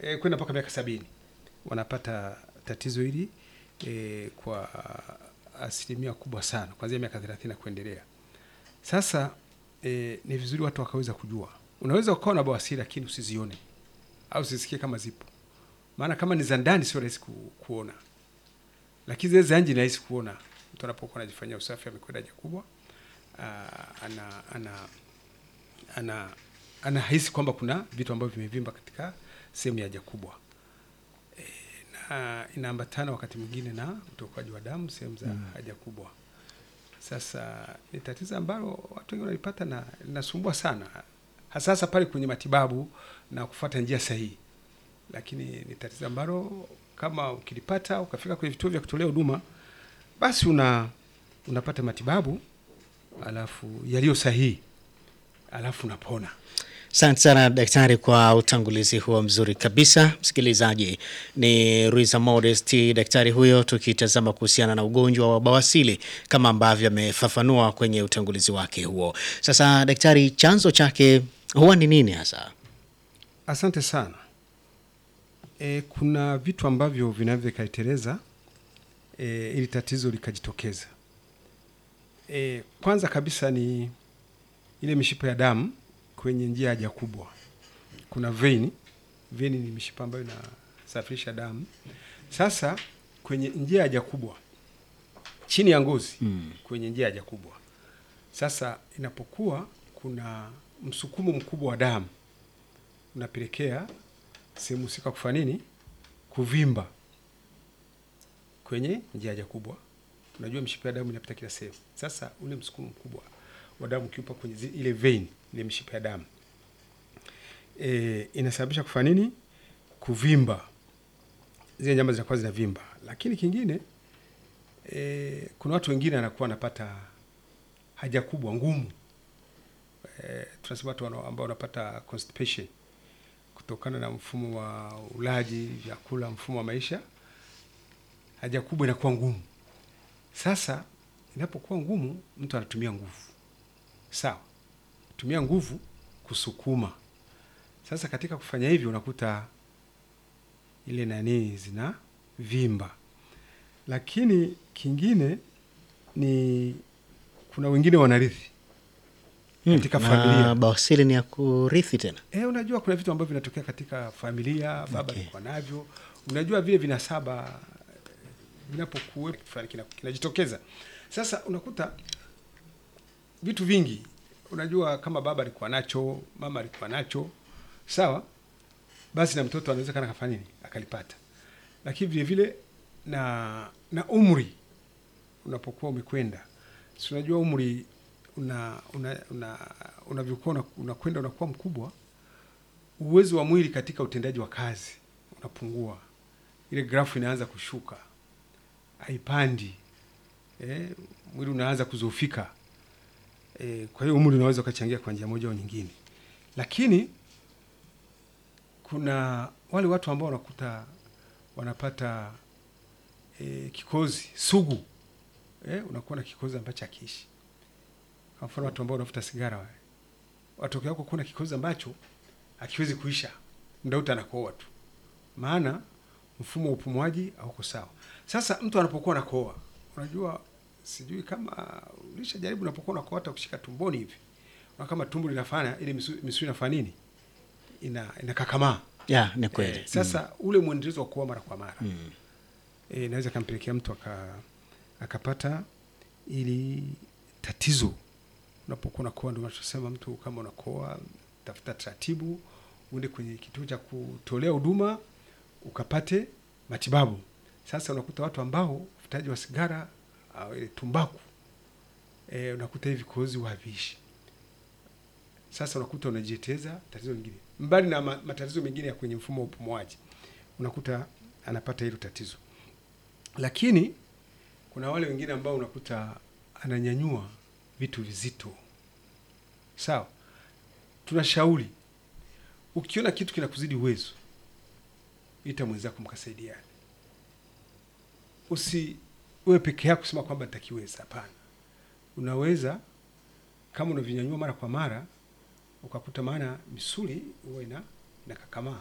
e, kwenda mpaka miaka sabini wanapata tatizo hili e, kwa asilimia kubwa sana kuanzia miaka thelathini na kuendelea. Sasa e, ni vizuri watu wakaweza kujua, unaweza ukawa na bawasiri lakini usizione au usisikie kama zipo, maana kama ni za ndani sio rahisi ku, kuona, lakini zile za nje ni rahisi kuona. Mtu anapokuwa anajifanyia usafi amekwenda haja kubwa, aa, ana ana ana anahisi kwamba kuna vitu ambavyo vimevimba katika sehemu ya haja kubwa e, na inaambatana wakati mwingine na utokaji wa damu sehemu za Mm. haja kubwa. Sasa ni tatizo ambalo watu wengi wanalipata na linasumbua sana, hasa hasa pale kwenye matibabu na kufuata njia sahihi, lakini ni tatizo ambalo kama ukilipata ukafika kwenye vituo vya kutolea huduma, basi una unapata matibabu alafu yaliyo sahihi, alafu unapona. Asante sana daktari kwa utangulizi huo mzuri kabisa. Msikilizaji, ni Ruiza Modest, daktari huyo, tukitazama kuhusiana na ugonjwa wa bawasili kama ambavyo amefafanua kwenye utangulizi wake huo. Sasa daktari, chanzo chake huwa ni nini hasa? Asante sana. E, kuna vitu ambavyo vinaweza vikaiteleza e, ili tatizo likajitokeza. E, kwanza kabisa ni ile mishipa ya damu kwenye njia ya haja kubwa. Kuna vein. Vein ni mishipa ambayo inasafirisha damu. Sasa kwenye njia ya haja kubwa chini ya ngozi Mm. kwenye njia ya haja kubwa, sasa inapokuwa kuna msukumo mkubwa wa damu unapelekea sehemu husika kufanya nini? Kuvimba kwenye njia ya haja kubwa. Unajua mshipa ya damu inapita kila sehemu. Sasa ule msukumo mkubwa wa damu ukiupa kwenye zi- ile vein, ile mishipa ya damu e, inasababisha kufanya nini? Kuvimba, zile nyama zinakuwa zinavimba. Lakini kingine e, kuna watu wengine anakuwa anapata haja kubwa ngumu e, tunasema watu wana- ambao wanapata constipation kutokana na mfumo wa ulaji vyakula, mfumo wa maisha, haja kubwa inakuwa ngumu. Sasa inapokuwa ngumu, mtu anatumia nguvu, sawa, tumia nguvu kusukuma. Sasa katika kufanya hivyo, unakuta ile nani zina vimba. Lakini kingine ni kuna wengine wanarithi katika na familia. bawasili ni ya kurithi tena? Eh, unajua kuna vitu ambavyo vinatokea katika familia, baba Okay. alikuwa navyo. Unajua vile vinasaba eh, vinapokuwepo fulani kina- kinajitokeza. Sasa unakuta vitu vingi, unajua kama baba alikuwa nacho, mama alikuwa nacho, sawa, basi na mtoto anaweza kana kafanya nini akalipata. Lakini vile vile na na umri unapokuwa umekwenda, si unajua umri una una una unavyokuwa una- unakwenda unakuwa mkubwa, uwezo wa mwili katika utendaji wa kazi unapungua, ile grafu inaanza kushuka, haipandi eh, mwili unaanza kuzoofika eh, kwa hiyo umri unaweza ukachangia kwa njia moja au nyingine, lakini kuna wale watu ambao wanakuta wanapata eh, kikozi sugu eh, unakuwa na kikozi ambacho hakiishi. Kwa mfano watu ambao wanavuta sigara wale, watokea wako kuna kikozi ambacho hakiwezi kuisha, muda wote anakohoa tu, maana mfumo wa upumuaji hauko sawa. Sasa mtu anapokuwa anakohoa, unajua, sijui kama ulishajaribu, unapokuwa unakohoa hata kushika tumboni hivi, unaona kama tumbo linafanya ile misuli misuli inafanya nini, ina inakakamaa. Ya, ni kweli. Eh, sasa ule mwendelezo wa kuoa mara kwa mara Mm. e, inaweza kampelekea mtu aka, akapata ili tatizo unapokuwa unakoa. Ndio tunasema mtu kama unakoa, tafuta taratibu, uende kwenye kituo cha kutolea huduma ukapate matibabu. Sasa unakuta watu ambao uvutaji wa sigara au ile tumbaku e, unakuta hivi kozi haviishi. Sasa unakuta unajieteza tatizo lingine mbali na ma- matatizo mengine ya kwenye mfumo wa upumuaji, unakuta anapata hilo tatizo. Lakini kuna wale wengine ambao unakuta ananyanyua vitu vizito. Sawa, tunashauri ukiona kitu kinakuzidi uwezo, ita mwenzako mkasaidiane. Usi wewe peke yako kusema kwamba nitakiweza. Hapana, unaweza kama unavinyanyua mara kwa mara ukakuta, maana misuli huwa ina inakakamaa